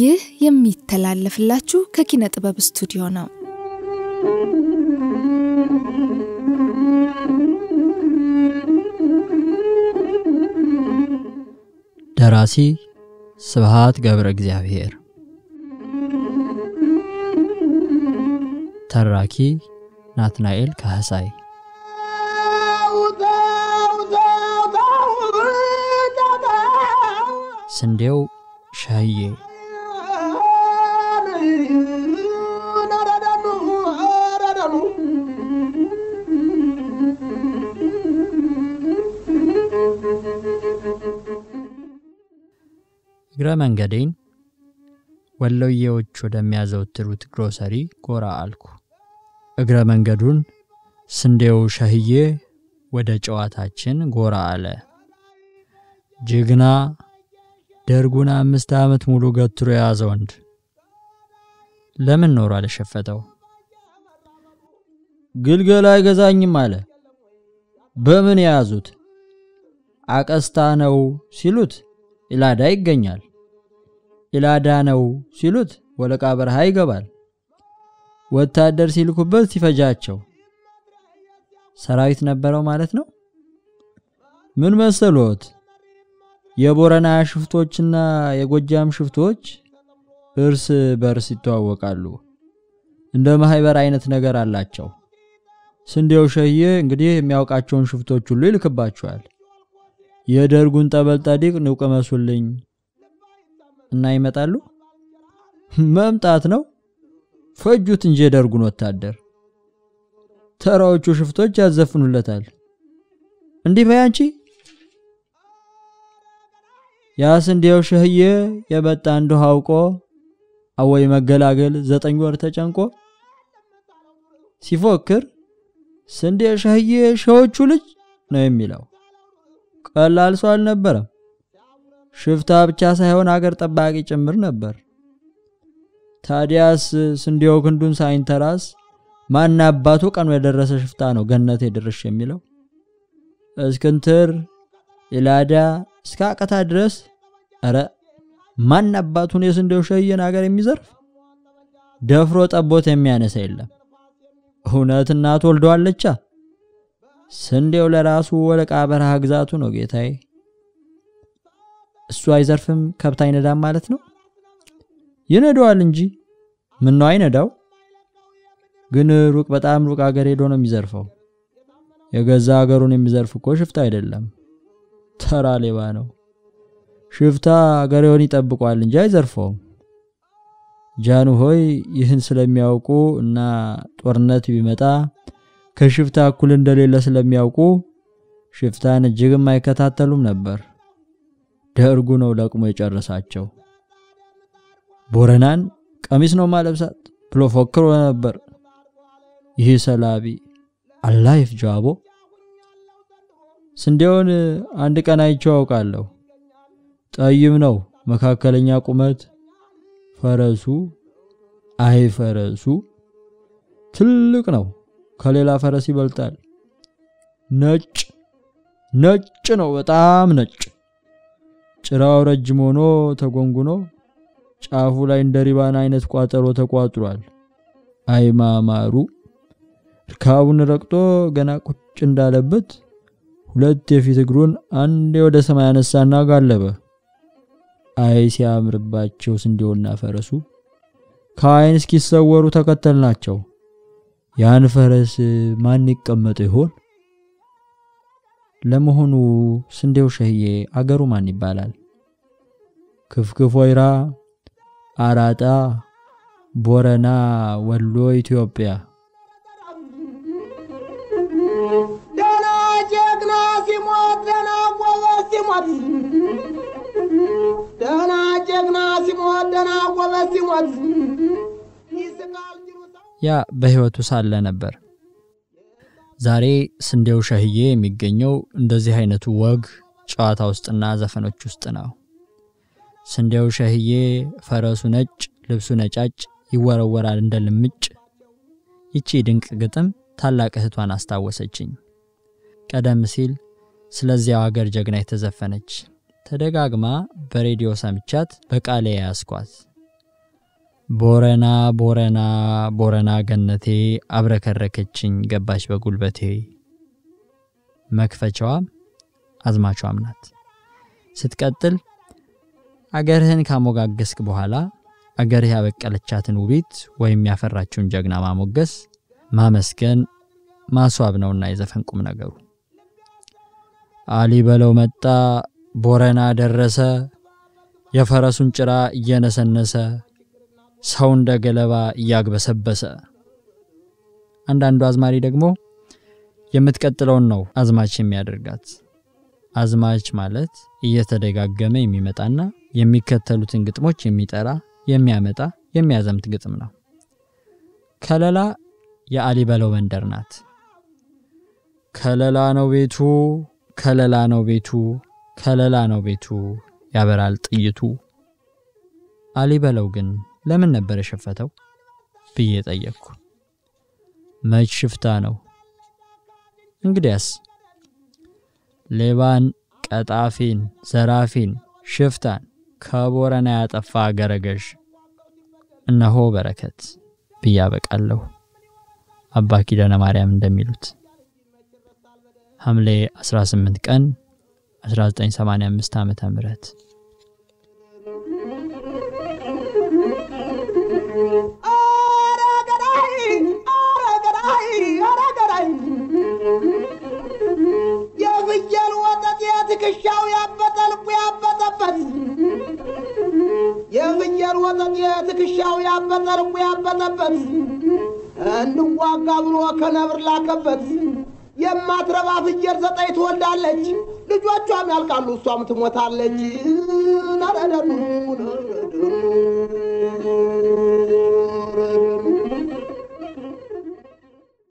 ይህ የሚተላለፍላችሁ ከኪነ ጥበብ ስቱዲዮ ነው። ደራሲ ስብሃት ገብረ እግዚአብሔር፣ ተራኪ ናትናኤል ካህሳይ። ስንዴው ሸህዬ እግረ መንገዴን ወሎዬዎች ወደሚያዘወትሩት ግሮሰሪ ጎራ አልኩ። እግረ መንገዱን ስንዴው ሸህዬ ወደ ጨዋታችን ጎራ አለ። ጀግና ደርጉን አምስት ዓመት ሙሉ ገትሮ የያዘ ወንድ ለምን ኖሮ አልሸፈተው? ግልገል አይገዛኝም አለ። በምን የያዙት? አቀስታ ነው ሲሉት ኢላዳ ይገኛል። ኢላዳ ነው ሲሉት ወለቃ በረሃ ይገባል። ወታደር ሲልኩበት ሲፈጃቸው ሰራዊት ነበረው ማለት ነው። ምን መሰሎት? የቦረና ሽፍቶችና የጎጃም ሽፍቶች እርስ በርስ ይተዋወቃሉ። እንደ ማህበር አይነት ነገር አላቸው። ስንዴው ሸዬ እንግዲህ የሚያውቃቸውን ሽፍቶች ሁሉ ይልክባቸዋል። የደርጉን ጠበል ጠዲቅ ንውቅ መሱልኝ እና ይመጣሉ። መምጣት ነው ፈጁት እንጂ የደርጉን ወታደር። ተራዎቹ ሽፍቶች ያዘፍኑለታል። እንዲህ በይ አንቺ ያ ስንዴው ሸህዬ የመጣ እንደሁ አውቆ አወይ መገላገል ዘጠኝ ወር ተጨንቆ ሲፎክር ስንዴ ሸህዬ ሸዎቹ ልጅ ነው የሚለው። ቀላል ሰው አልነበረም። ሽፍታ ብቻ ሳይሆን አገር ጠባቂ ጭምር ነበር። ታዲያስ ስንዴው ክንዱን ሳይንተራስ ማን አባቱ ቀኑ የደረሰ ሽፍታ ነው ገነት የድርሽ የሚለው? እስክንትር ኢላዳ እስከ አቀታ ድረስ እረ ማን አባቱን የስንዴው ሸየን አገር የሚዘርፍ ደፍሮ ጠቦት የሚያነሳ የለም። እውነት እናት ወልደዋለቻ። ስንዴው ለራሱ ወለቃ በረሃ ግዛቱ ነው ጌታዬ። እሱ አይዘርፍም ከብት አይነዳም ማለት ነው? ይነዳዋል እንጂ ምን ነው አይነዳው? ግን ሩቅ በጣም ሩቅ አገር ሄዶ ነው የሚዘርፈው። የገዛ አገሩን የሚዘርፍ እኮ ሽፍታ አይደለም፣ ተራ ሌባ ነው። ሽፍታ አገሬውን ይጠብቋል እንጂ አይዘርፈውም። ጃኑ ሆይ ይህን ስለሚያውቁ እና ጦርነት ቢመጣ ከሽፍታ እኩል እንደሌለ ስለሚያውቁ ሽፍታን እጅግም አይከታተሉም ነበር። ደርጉ ነው ለቅሞ የጨረሳቸው። ቦረናን ቀሚስ ነው ማለብሳት ብሎ ፎክሮ ነበር። ይህ ሰላቢ አላህ ይፍጃቦ። ስንዴውን አንድ ቀን አይቼው አውቃለሁ። ጠይም ነው፣ መካከለኛ ቁመት፣ ፈረሱ አይ ፈረሱ ትልቅ ነው፣ ከሌላ ፈረስ ይበልጣል። ነጭ ነጭ ነው፣ በጣም ነጭ። ጭራው ረጅም ሆኖ ተጎንጉኖ ጫፉ ላይ እንደ ሪባን አይነት ቋጠሮ ተቋጥሯል። አይ ማማሩ! እርካቡን ረግጦ ገና ቁጭ እንዳለበት ሁለት የፊት እግሩን አንዴ ወደ ሰማይ አነሳና ጋለበ። አይ ሲያምርባቸው ስንዴውና ፈረሱ ከአይን እስኪሰወሩ ተከተልናቸው። ያን ፈረስ ማን ይቀመጥ ይሆን? ለመሆኑ ስንዴው ሸህዬ አገሩ ማን ይባላል? ክፍክፍ ወይራ፣ አራጣ፣ ቦረና፣ ወሎ፣ ኢትዮጵያ። ደና ጀግና ሲሞት ደና ጎበዝ ሲሞት ደና ጀግና ሲሞት ደና ጎበዝ ሲሞት ይስቃል ጅሩ ሰው ያ በሕይወቱ ሳለ ነበር። ዛሬ ስንዴው ሸህዬ የሚገኘው እንደዚህ አይነቱ ወግ ጨዋታ ውስጥና ዘፈኖች ውስጥ ነው። ስንዴው ሸህዬ ፈረሱ ነጭ፣ ልብሱ ነጫጭ፣ ይወረወራል እንደ ልምጭ። ይቺ ድንቅ ግጥም ታላቅ እህቷን አስታወሰችኝ። ቀደም ሲል ስለዚያው አገር ጀግና የተዘፈነች ተደጋግማ በሬዲዮ ሰምቻት በቃሌ ያስኳት ቦረና ቦረና ቦረና ገነቴ አብረከረከችኝ ገባች በጉልበቴ። መክፈቻዋም አዝማቿም ናት። ስትቀጥል አገርህን ካሞጋገስክ በኋላ አገርህ ያበቀለቻትን ውቢት ወይም ያፈራችውን ጀግና ማሞገስ፣ ማመስገን፣ ማስዋብ ነውና የዘፈን ቁም ነገሩ። አሊ በለው መጣ ቦረና ደረሰ የፈረሱን ጭራ እየነሰነሰ ሰው እንደ ገለባ እያግበሰበሰ። አንዳንዱ አዝማሪ ደግሞ የምትቀጥለውን ነው አዝማች የሚያደርጋት። አዝማች ማለት እየተደጋገመ የሚመጣና የሚከተሉትን ግጥሞች የሚጠራ የሚያመጣ የሚያዘምት ግጥም ነው። ከለላ የአሊ በለው መንደር ናት። ከለላ ነው ቤቱ ከለላ ነው ቤቱ ከለላ ነው ቤቱ ያበራል ጥይቱ። አሊ በለው ግን ለምን ነበር የሸፈተው ብዬ ጠየቅኩ። መች ሽፍታ ነው እንግዲያስ ሌባን፣ ቀጣፊን፣ ዘራፊን፣ ሽፍታን ከቦረና ያጠፋ አገረገዥ እነሆ በረከት ብዬ አበቃለሁ። አባ ኪዳነ ማርያም እንደሚሉት ሐምሌ 18 ቀን 1985 ዓመተ ምህረት የፍየል ወተት የትከሻው ያበጠ ልቡ ያበጠበት የፍየል ወተት የትከሻው ያበጠ ልቡ ያበጠበት እንዋጋ ብሎ ከነብር ላከበት የማትረባ ፍየል ዘጠኝ ትወልዳለች፣ ልጆቿም ያልቃሉ፣ እሷም ትሞታለች። ነረደኑ